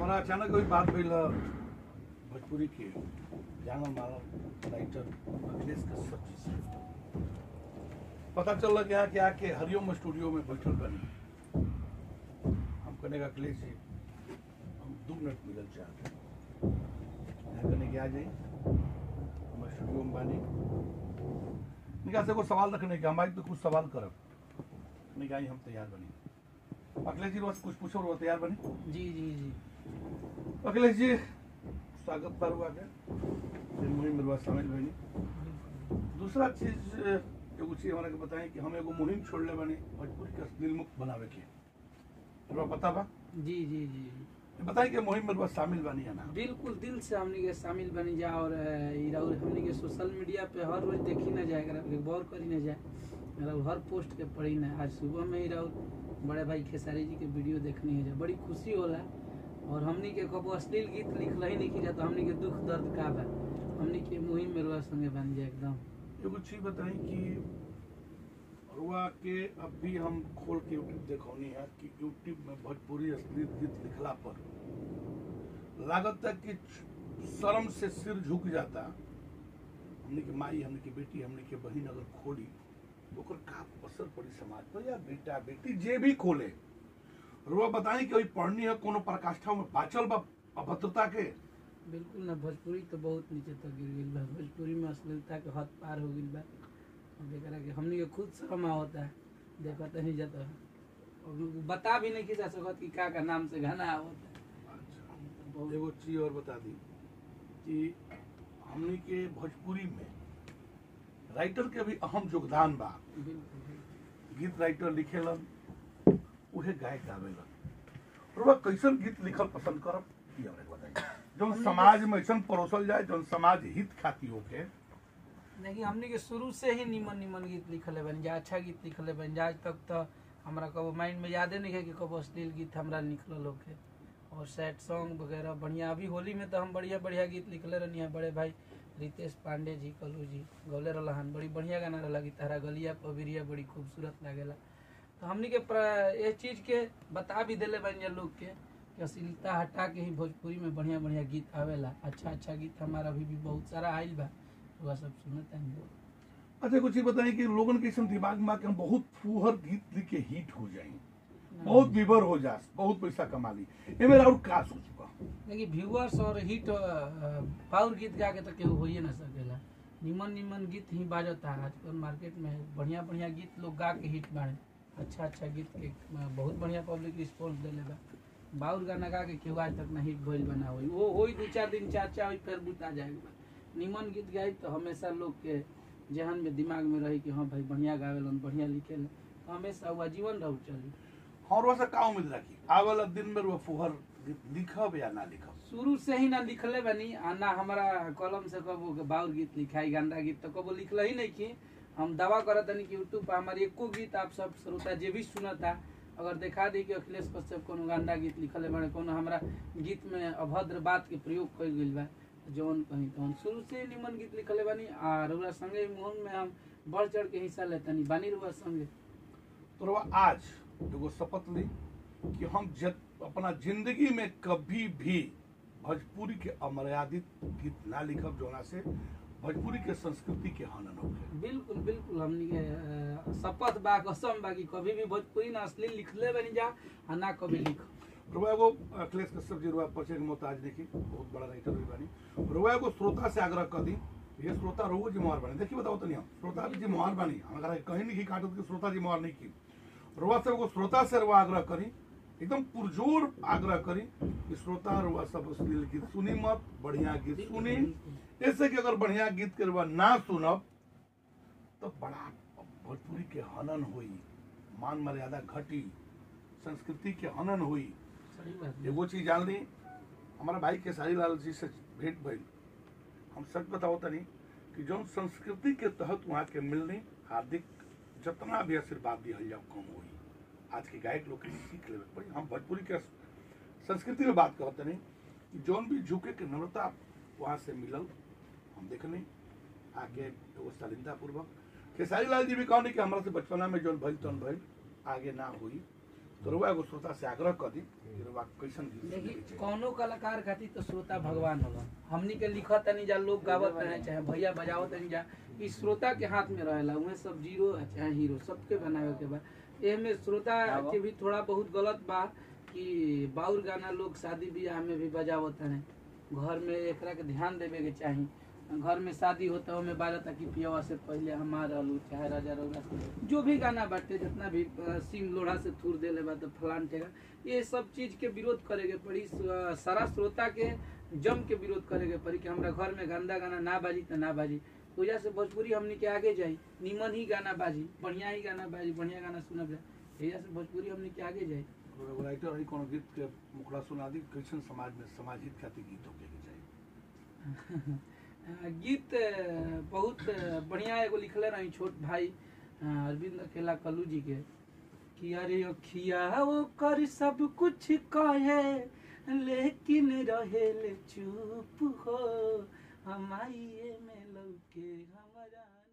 हमारा अचानक कोई बात भइल भोजपुरी के जानल मानल राइटर अखिलेश कश्यप जी से पता चल कि यहाँ के आके हरिओम स्टूडियो में बैठल बनी हम कहने का अखिलेश जी हम दो मिनट मिलल चाहते हैं यहाँ कहने के आ जाइए हम स्टूडियो में बानी निका से को सवाल रखने के हमारी तो कुछ सवाल करब निका हम तैयार बनी अखिलेश जी रोज कुछ पूछो रोज तैयार बनी जी जी जी अखिलेश जी स्वागत बा हुआ के फिर मुहिम में शामिल भइनी दूसरा चीज एगो चीज हमारा के बताएं कि हम एगो मुहिम छोड़ले बानी भोजपुरी के अश्लील मुक्त बनावे के हमरा पता बा जी जी जी बताएं कि मुहिम में शामिल बानी है ना बिल्कुल दिल से हमनी के शामिल बनी जा और अ, ई राउर हमनी के सोशल मीडिया पे हर रोज देखी ना जाए अगर गौर करी ना जाए राउर हर पोस्ट के पढ़ी ना आज सुबह में ही राउर बड़े भाई खेसारी जी के वीडियो देखनी है जा बड़ी खुशी होला और हमनी के कबो अश्लील गीत लिखल ही नहीं की जाता हमनी के दुख दर्द का बा हमनी के मुहिम में रुआ संगे बन जाए एकदम एगो चीज बताएं कि रुआ के अब भी हम खोल के यूट्यूब देखौनी है कि यूट्यूब में भोजपुरी अश्लील गीत लिखला पर लागत है कि शर्म से सिर झुक जाता हमने के माई हमने के बेटी हमने के बहन अगर खोली तो ओकर का असर पड़ी समाज पर या बेटा बेटी जे भी खोले रुआ बताएं कि वही पढ़नी है कोनो प्रकाष्ठा में बाचल बा अभद्रता के बिल्कुल ना भोजपुरी तो बहुत नीचे तक गिर गई बा भोजपुरी में अश्लीलता के हद पार हो गई बा अब एकरा के हमनी के खुद शर्म होता है देखत नहीं जाता है और बता भी नहीं कि जा सकत कि का का नाम से गाना आवत है अच्छा एगो चीज और बता दी कि हमने के भोजपुरी में राइटर के भी अहम योगदान बा बिल्कुल बिल्कुल। गीत राइटर लिखेलन उहे गायक गावेलन और वह कैसन गीत लिखल पसंद करब ई हमरे के बताई जौन समाज में ऐसन परोसल जाए जौन समाज हित खाती होके देखिए हमनी के शुरू से ही निमन निमन गीत लिखले बन जा अच्छा गीत लिखले बन जा आज तक तो हमरा कबो माइंड में यादे नहीं है कि कबो अश्लील गीत हमरा निकलल होके और सैड सॉन्ग वगैरह बढ़िया अभी होली में तो हम बढ़िया बढ़िया गीत लिखले रहनी है बड़े भाई रितेश पांडे जी कलू जी गौले रहन बड़ी बढ़िया गाना रहला कि तारा गलिया पबिरिया बड़ी खूबसूरत लागेला तो हमनी के प्र- ये चीज के बता भी देले बन जा लोग के कि अश्लीलता हटा के ही भोजपुरी में बढ़िया बढ़िया गीत आवेला अच्छा अच्छा गीत हमारा अभी भी बहुत सारा आइल बा वह सब सुनते हैं अच्छा कुछ चीज बताई कि लोगन के ऐसन दिमाग में कि हम बहुत फूहर गीत लिख के हिट हो जाए बहुत विवर हो जा बहुत पैसा कमा ली एमे और का सोचबा देखिए व्यूअर्स और हिट पावर गीत गा के तो केहू होइए ना सकेला निमन निमन गीत ही बाजता है आजकल मार्केट में बढ़िया बढ़िया गीत लोग गा के हिट बाड़े अच्छा अच्छा गीत के अ, बहुत बढ़िया पब्लिक रिस्पॉन्स देले बा बाउर गाना गा के केहू आज तक ना हिट भइल बना होई वो होई दू चार दिन चर्चा होई फिर बुता जाएगा निमन गीत गाई तो हमेशा लोग के जहन में दिमाग में रही कि हाँ भाई बढ़िया गावेलन बढ़िया लिखेलन तो हमेशा हुआ जीवन रहू चली और वैसा का उम्मीद रखी आवेला दिन में वो फूहर गीत लिखब या ना लिखब शुरू से ही ना लिखले बनी आ ना हमारा कलम से कबो बाउर गीत लिखाई गंदा गीत तो कबो लिखल ही नहीं की हम दावा करत तनी कि यूट्यूब पर हमारी एको गीत आप सब श्रोता जे भी सुनता अगर देखा दी कि अखिलेश कश्यप कोनो गंदा गीत लिखले बाड़े कोनो हमरा गीत में अभद्र बात के प्रयोग कइल गइल बा जौन कहीं तौन शुरू से ही निमन गीत लिखले बानी आ रउरा संगे मोहन में हम बढ़ चढ़ के हिस्सा लेतनी बानी रउरा संगे तो रउआ आज एगो शपथ ली कि हम जत, अपना जिंदगी में कभी भी भोजपुरी के अमर्यादित गीत ना लिखब जोना से भोजपुरी के संस्कृति के हनन होखे बिल्कुल बिल्कुल हमनी के अ, शपथ बा कसम बा कि कभी भी भोजपुरी ना असली लिखले बनी जा आ ना कभी लिख रुआ एगो अखिलेश कश्यप जी रुआ परिचय के मोहताज देखी बहुत बड़ा राइटर भी बानी रुआ एगो श्रोता से आग्रह कर दी ये श्रोता रोगो जिम्मेवार बने देखिए बताओ तनी हम श्रोता भी जिम्मेवार बानी हमारा कहीं नहीं की काटत कि श्रोता जिम्मेवार नहीं की रुआ से एगो श्रोता से रुआ आग्रह करी एकदम पुरजोर आग्रह करी कि श्रोता रुआ सब अश्लील गीत सुनी मत बढ़िया गीत सुनी ऐसे कि अगर बढ़िया गीत के रुआ ना सुनब तो बड़ा भोजपुरी के हनन हुई मान मर्यादा घटी संस्कृति के हनन हुई सही बात है। एगो चीज जान ली हमारा भाई केसारी लाल जी से भेंट भइल हम सच बताओ तनी कि जौन संस्कृति के तहत वहाँ के मिलनी हार्दिक जितना भी आशीर्वाद दिहल जाओ कम हुई आज के गायक लोग के सीख लेवे के पड़ी हम भोजपुरी के संस्कृति में बात करते नहीं कि जौन भी झुके के नम्रता वहाँ से मिलल हम देखनी आगे एगो शालीनता पूर्वक खेसारी लाल जी भी कहनी कि हमारा से बचपना में जौन भइल तौन भइल आगे ना हुई तो रुआ एगो श्रोता से आग्रह कर दी कि रुआ कैसन गीत सुने के देखी चाही। कौनो कलाकार खातिर तो श्रोता भगवान होला हमनी के लिखत तनी जा लोग गावत रहे चाहे भैया बजावत तनी जा ई श्रोता के हाथ में रहेला उहे सब जीरो चाहे हीरो सबके बनावे के बा एमे श्रोता के भी थोड़ा बहुत गलत बा कि बाउर गाना लोग शादी ब्याह में भी बजावत हैं घर में एकरा के ध्यान देवे के चाही घर में शादी होता ओमे बाजता कि पियवा से पहले हमार रहलू चाहे राजा रौला से जो भी गाना बाटे जितना भी अ, सिंह लोढ़ा से थूर देले बा तो फलान ठेगा ये सब चीज के विरोध करे के पड़ी स- सारा श्रोता के जम के विरोध करे के पड़ी कि हमरा घर में गंदा गाना ना बाजी तो ना बाजी वजह से भोजपुरी हमनी के आगे जाई निमन ही गाना बाजी बढ़िया ही गाना बाजी बढ़िया गाना सुनब जाए वजह से भोजपुरी हमनी के आगे जाई और एगो राइटर है कोनो गीत के मुखड़ा सुना दी कैसन समाज में समाज हित खातिर गीत होके के चाहिए अ, गीत अ, बहुत अ, बढ़िया एगो लिखले रही छोट भाई अ, अरविंद अकेला कल्लू जी के कि अरे अखिया वो कर सब कुछ कहे लेकिन रहेले चुप हो हमाइए में लौके हमारा